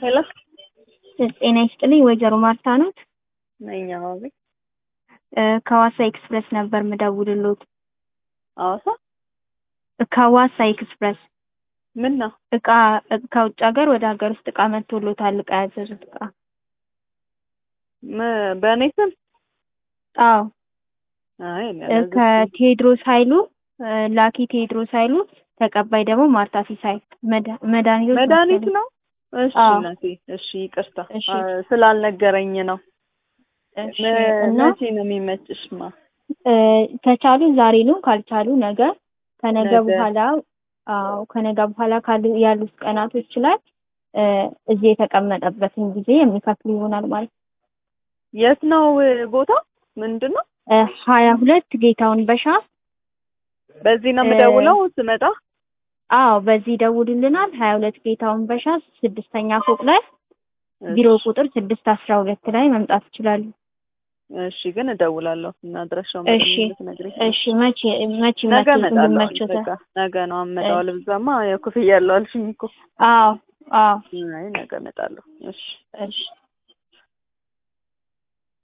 ሄሎ ጤና ይስጥልኝ ወይዘሮ ማርታ ኖት? ነኝ። አዎ ቤት ከዋሳ ኤክስፕረስ ነበር ምደውልሎት። ሐዋሳ ከዋሳ ኤክስፕረስ ምን ነው? እቃ ከውጭ ሀገር ወደ ሀገር ውስጥ እቃ መጥቶሎታል። እቃ ያዘዙት እቃ ም- በእኔ ስም አዎ አይ እኔ አላዘዝኩም። ከቴዎድሮስ ኃይሉ ላኪ ቴዎድሮስ ኃይሉ ተቀባይ ደግሞ ማርታ ሲሳይ መድ- መድኃኒቶች መድኃኒት መሰለኝ። ነው። እሺ አዎ። እናቴ፣ እሺ ይቅርታ እሺ። አ- ስላልነገረኝ ነው። እሺ መ- እና መቼ ነው የሚመችሽማ? እ፣ ከቻሉ ዛሬ ነው ካልቻሉ ነገ ከነገ ነገ። በኋላ አዎ ከነገ በኋላ ካሉ ያሉት ቀናቶች ላይ እ፣ እዚህ የተቀመጠበትን ጊዜ የሚከፍሉ ይሆናል ማለት ነው። የት ነው ቦታ? ምንድን ነው? እ፣ ሀያ ሁለት ጌታውን በሻ በዚህ ነው እ- የምደውለው ስመጣ? አዎ በዚህ ደውሉልናል። ሀያ ሁለት ጌታውን በሻ ስድስተኛ ፎቅ ላይ ቢሮ እሺ፣ ቁጥር ስድስት አስራ ሁለት ላይ መምጣት ይችላሉ። እሺ ግን እደውላለሁ እና አድራሻውን እሺ በደንብ እንድትነግሪኝ። እሺ መቼ መቼ ነገ መቼ እመጣለሁ። እንዲመቸው በቃ ነገ ነው አመጣው። ልብዛማ ያው ክፍያ ያለው አልሽኝ እኮ። አዎ አዎ አይ ነገ እመጣለሁ። እሺ እሺ